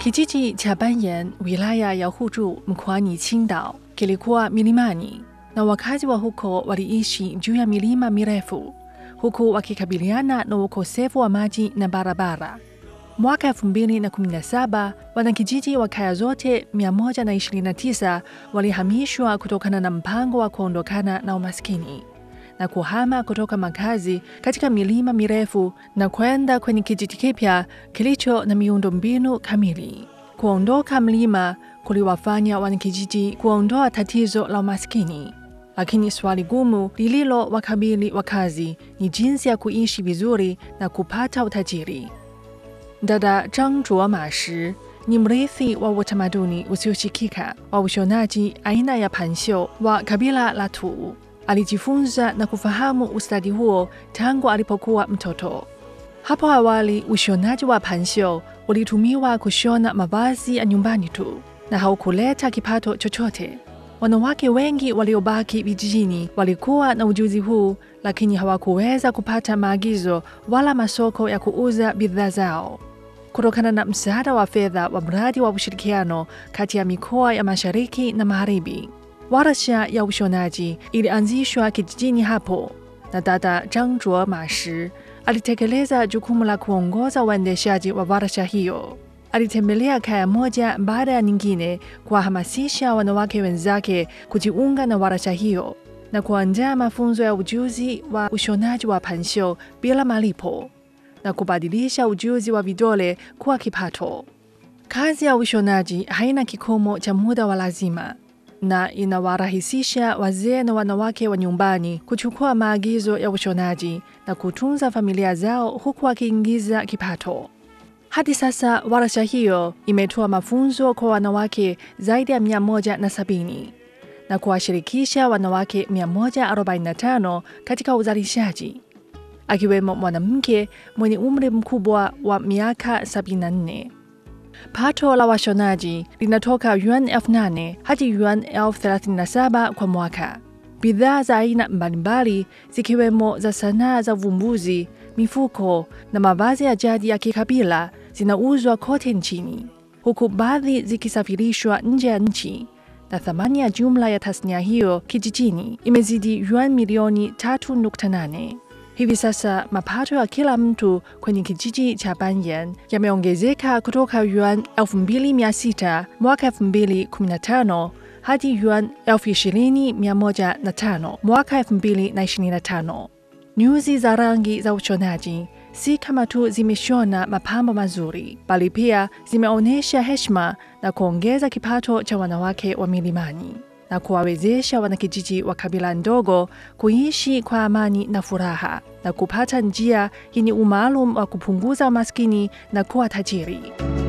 Kijiji cha Banyan, wilaya ya Huju, mkoani Qingdao, kilikuwa milimani na wakazi wa huko waliishi juu ya milima mirefu huku wakikabiliana na ukosefu wa maji na barabara. Mwaka 2017 wanakijiji wa kaya zote 129 walihamishwa kutokana na mpango wa kuondokana na umaskini na kuhama kutoka makazi katika milima mirefu na kwenda kwenye kijiji kipya kilicho na miundombinu kamili. Kuondoka mlima kuliwafanya wanakijiji kuondoa tatizo la umaskini, lakini swali gumu lililo wakabili wakazi ni jinsi ya kuishi vizuri na kupata utajiri. Dada Zhang Zhuo Ma Shi ni mrithi wa utamaduni usioshikika wa ushonaji aina ya pansho wa kabila la Tu. Alijifunza na kufahamu ustadi huo tangu alipokuwa mtoto. Hapo awali, ushonaji wa pansho ulitumiwa kushona mavazi ya nyumbani tu na haukuleta kipato chochote. Wanawake wengi waliobaki vijijini walikuwa na ujuzi huu, lakini hawakuweza kupata maagizo wala masoko ya kuuza bidhaa zao. Kutokana na msaada wa fedha wa mradi wa ushirikiano kati ya mikoa ya mashariki na magharibi, warsha ya ushonaji ilianzishwa kijijini hapo, na dada Zhang Zhuo Ma Shi alitekeleza jukumu la kuongoza uendeshaji wa warsha hiyo. Alitembelea kaya moja baada ya nyingine kuwahamasisha wanawake wenzake kujiunga na warsha hiyo na kuandaa mafunzo ya ujuzi wa ushonaji wa pansho bila malipo na kubadilisha ujuzi wa vidole kuwa kipato. Kazi ya ushonaji haina kikomo cha muda wa lazima na inawarahisisha wazee na wanawake wa nyumbani kuchukua maagizo ya ushonaji na kutunza familia zao huku wakiingiza kipato. Hadi sasa warsha hiyo imetoa mafunzo kwa wanawake zaidi ya 170 na kuwashirikisha wanawake 145 katika uzalishaji, akiwemo mwanamke mwenye umri mkubwa wa miaka 74. Pato la washonaji linatoka yuan elfu nane hadi yuan elfu thelathini na saba kwa mwaka. Bidhaa za aina mbalimbali zikiwemo za sanaa za uvumbuzi, mifuko na mavazi ya jadi ya kikabila zinauzwa kote nchini, huku baadhi zikisafirishwa nje ya nchi, na thamani ya jumla ya tasnia hiyo kijijini imezidi yuan milioni 3.8. Hivi sasa mapato ya kila mtu kwenye kijiji cha Banyan yameongezeka kutoka yuan 2600 mwaka 2015 hadi yuan 20105 mwaka 2025. Nyuzi za rangi za ushonaji si kama tu zimeshona mapambo mazuri, bali pia zimeonyesha heshima na kuongeza kipato cha wanawake wa milimani na kuwawezesha wanakijiji wa kabila ndogo kuishi kwa amani na furaha na kupata njia yenye umaalum wa kupunguza umaskini na kuwa tajiri.